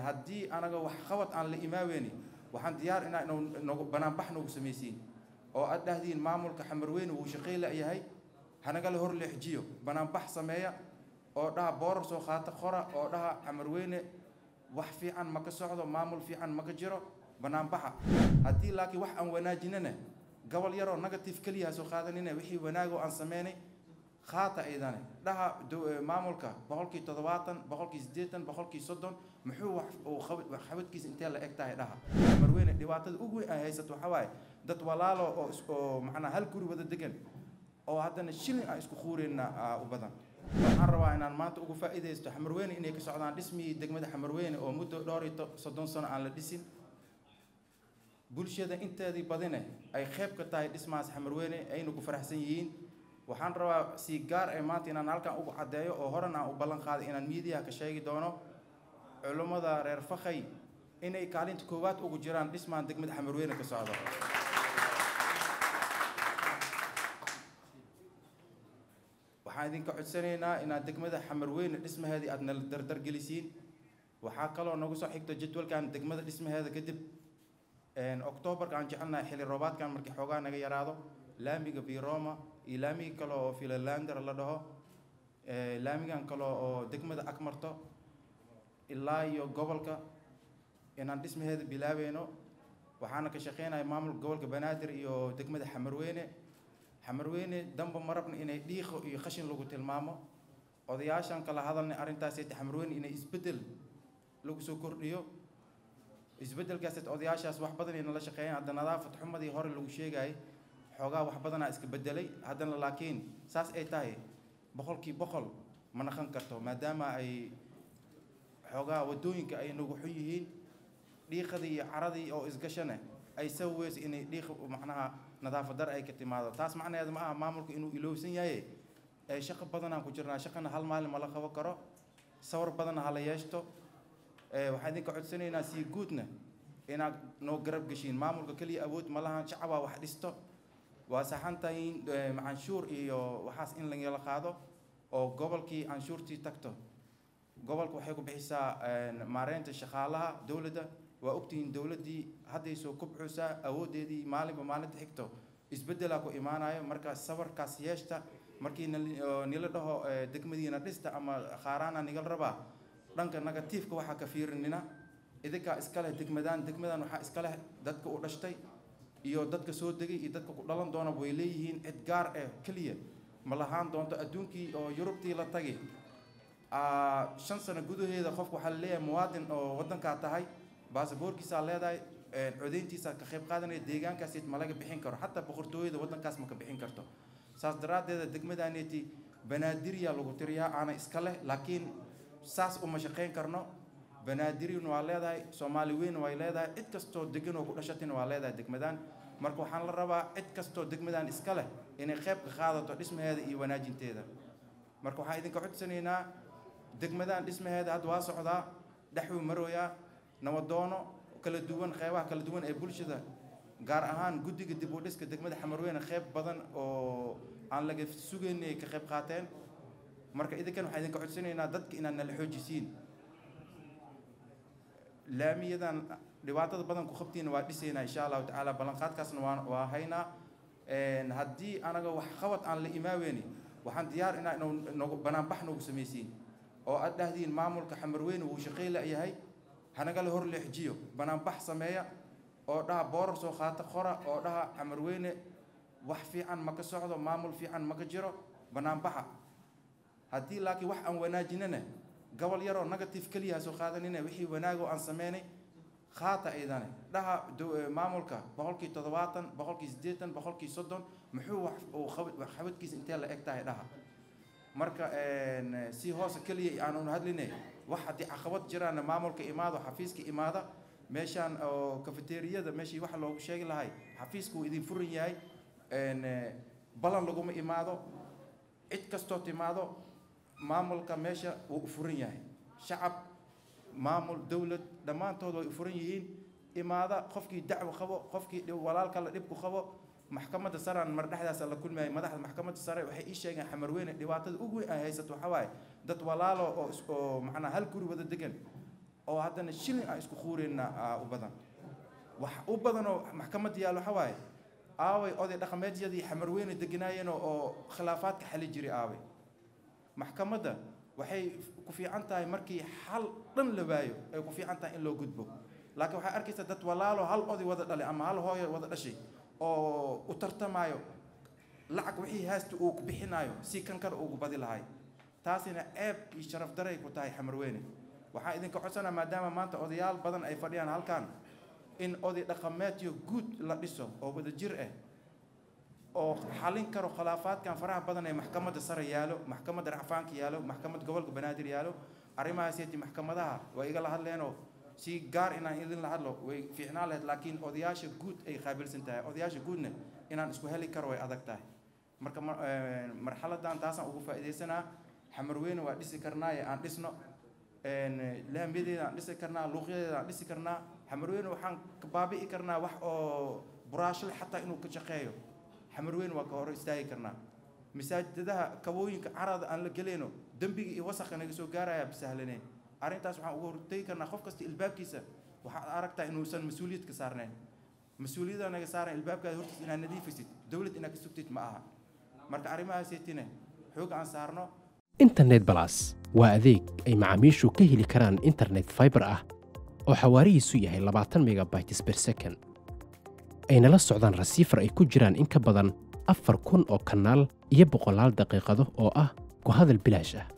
haddii anaga wax qabad aan la imaaweyni waxaan diyaar inaa nagu banaanbax noogu samaysiin oo aad dhahdiin maamulka xamarweyne wuu shaqayla yahay hanagala hor leexjiyo banaanbax sameeya oo dhaha boorar soo qaata qora oo dhaha xamarweyne wax fiican ma ka socdo maamul fiican ma ka jiro banaanbaxa haddii laakiin wax aan wanaajinana gobol yaroo negative keliya ha soo qaadanina wixii wanaagoo aan sameynay qaata aydane dhaha maamulka boqolkii toddobaatan boqolkii siddeetan boqolkii soddon muxuu wax xabadkiisa intee la eg tahay dhaha xamarweyne dhibaatada ugu weyn ay haysato waxaa waaye dad walaalo oo oo macnaa hal guri wada degan oo haddana shilin aan isku quureyna u badan waxaan rabaa inaan maanta ugu faa'iidaysto xamarweyne inay ka socdaan dhismihii degmada xamarweyne oo muddo dhowr iyo soddon sano aan la dhisin bulshada inteedii badine ay qayb ka tahay dhismahaas xamarweyne ayna ku faraxsan yihiin waxaan rabaa si gaar ee maanta inaan halkan ugu caddeeyo oo horan aan u ballan qaaday inaan miidiyaha ka sheegi doono culummada reer fakhay inay kaalinta koowaad ugu jiraan dhismahan degmada xamarweyne ka socdo waxaan idinka codsanaynaa inaad degmada xamarweyne dhismaheedii aad nala dardargelisiin waxaa kaloo nagu soo xigto jadwalkan degmada dhismaheeda kadib octoobarka aan jecelnahay xilli roobaadkan markii xoogaa naga yaraado laamiga biroma iyo laamiga kale oo filalander la dhaho laamigan kale oo degmada ag marto ilaa iyo gobolka inaan dhismaheeda bilaabeyno waxaana ka shaqeynaya maamulka gobolka banaadir iyo degmada xamarweyne xamarweyne damba marabna inay dhiiqo iyo qashin lagu tilmaamo odayaashan kala hadalnay arrintaasayta xamarweyne inay isbeddel lagu soo kordhiyo isbeddelkaasayta odayaashaas wax badan ayna la shaqeeyaan hadda nadaafad xumadii hore lagu sheegayay xoogaa wax badanaa iska bedelay haddana laakiin saas ay tahay boqolkii boqol ma naqan karto maadaama ay xoogaa waddooyinka ay nagu xun yihiin dhiiqadii iyo caradii oo isgashane ay saweyso inay dhiiq macnaha nadaafad dar ay ka timaado taas macnaheeda ma aha maamulka inuu ilowsan yahay ee shaqo badanaan ku jirnaa shaqana hal maalin ma la qaban karo sawir badanna hala yeeshto waxaan idinka codsanaynaa sii guudna inaad noo garab geshiin maamulka keliya awood ma lahan shacabaa wax dhisto waa saxan tahay canshuur iyo waxaas in lagala qaado oo gobolkii canshuurtii tagto gobolka waxay ku bixisaa maareynta shaqaalaha dowladda waa ogtihiin dowladdii hadday soo kubcusaa awooddeedii maalinba maalinta xigto isbeddelaa ku imaanayo marka sabarkaas yeeshta markii nila dhaho degmadiina dhista ama qaaraana nigal rabaa dhanka negatiifka waxaa ka fiirinina idinkaa iska leh degmadaan degmadan waxaa iska leh dadka u dhashtay iyo dadka soo degay iyo dadka ku dhalan doona way leeyihiin cid gaar ah keliya ma lahaan doonto adduunkii oo yurubtii la tagay shan sano gudaheeda qofku waxaa laleeyahay muwaadin oo waddankaa tahay baasaboorkiisaa leedahay codeyntiisa ka qayb qaadanaya deegaankaas ma laga bixin karo xataa boqortooyada waddankaas ma ka bixin karto saas daraaddeeda degmadaaneti banaadirya lagu tiriyaa aana iska leh laakiin saas uma shaqayn karno banaadiriyuna waa leedahay soomaali weyn way leedahay cid kastoo degan oo ku dhashatina waa leedahay degmadaan marka waxaan la rabaa cid kastoo degmadaan iska leh inay qayb ka qaadato dhismaheeda iyo wanaajinteeda marka waxaan idinka codsanaynaa degmadaan dhismaheeda hadda waa socdaa dhexuu marooyaa nawadoono kala duwan qeybaha kala duwan ee bulshada gaar ahaan guddiga dib u dhiska degmada xamarweyne qayb badan oo aan laga sugaynay ay ka qayb qaateen marka idinkan waxaan idinka codsanaynaa dadka inaad nala xoojisiin laamiyadan dhibaatada badan ku qabtiina waa dhisaynaa insha allahu tacaala ballanqaadkaasna waa waa haynaa haddii anaga wax qabad aan la imaaweyni waxaan diyaar inaa nagu banaanbax noogu samaysiin oo aad dhahdiin maamulka xamarweyne wuu shaqayla yahay hanagala hor leexjiyo banaanbax sameeya oo dhaha boorar soo qaata qora oo dhaha xamarweyne wax fiican ma ka socdo maamul fiican ma ka jiro banaanbaxa haddii laakiin wax aan wanaajinana gobol yaroo negative keliya ha soo qaadanina wixii wanaagoo aan sameynay qaata aydane dhaha maamulka boqolkii toddobaatan boqolkii siddeetan boqolkii soddon muxuu wax xabadkiisa intee la eg tahay dhaha marka si hoose keliya aanu hadline wax haddii caqabad jiraana maamulka imaado xafiiska imaada meeshaan oo kafeteriyada meeshii wax loogu sheegi lahay xafiiska wuu idin furan yahay ballan laguma imaado cid kastoo timaado maamulka meesha wuu u furan yahay shacab maamul dowlad dhammaantood way u furan yihiin imaada qofkii dacwo qabo qofkii walaalka la dhibku qabo maxkamadda saraan mar dhexdaasa la kulmayay madaxda maxkamadda sare waxay ii sheegeen xamarweyne dhibaatada ugu weyn ay haysato waxaa waaye dad walaalo oo oo macnaa hal guri wada degan oo haddana shilin aan isku quureyna aa u badan wax u badan oo maxkamadda yaal waxa waaye aaway oday dhaqameedyadii xamarweyne deganaayeen oo khilaafaadka xali jiray aaway maxkamadda waxay ku fiican tahay markii xal dhan la waayo ay ku fiican tahay in loo gudbo laakiin waxay arkaysaa dad walaalo hal oday wada dhalay ama hal hooyo wada dhashay oo u tartamaayo lacag wixii haasta uu ku bixinaayo si kan kale ugu badi lahay taasina ceeb iyo sharaf daray ku tahay xamarweyne waxaan idinka codsanaa maadaama maanta odayaal badan ay fadhiyaan halkan in oday dhaqameedyo guud la dhiso oo wada jir ah oo xalin karo khilaafaadkan faraha badan ee maxkamadda sare yaalo maxkamadda racfaanka yaalo maxkamadda gobolka banaadir yaalo arrimahaaseti maxkamadaha waa igala hadleenoo si gaar inaan idin la hadlo way fiicnaan lahayd laakiin odayaasha guud ay qaabilsan tahay odayaasha guudna inaan isku heli karo way adag tahay marka marxaladan taasaan ugu faa'iidaysanaa xamarweyne waa dhisi karnaaye aan dhisno laamyadeeda aan dhisi karnaa luuqyadeeda aan dhisi karnaa xamarweyne waxaan ka baabi'i karnaa wax oo buraashle xataa inuu ka shaqeeyo xamarweyne waa ka hor istaagi karnaa masaajidadaha kabooyinka carada aan la gelayno dembiga iyo wasakha naga soo gaaraya bisahlaneen arrintaas waxaan uga hortegi karnaa qof kasta ilbaabkiisa waxaad aragtaa inuusan mas-uuliyad ka saarnayn mas-uuliyadda naga saaran ilbaabkaada hortiis inaad nadiifisid dowlad inaad ka sugtid ma aha marka arrimahaaseytine xoog aan saarno internet balas waa adeeg ay macaamiishu ka heli karaan internet fiber ah oo xawaarihiisu yahay labaatan megabytes per second ayna la socdaan rasiifar ay ku jiraan in ka badan afar kun oo kanaal iyo boqolaal daqiiqado oo ah ku hadal bilaash ah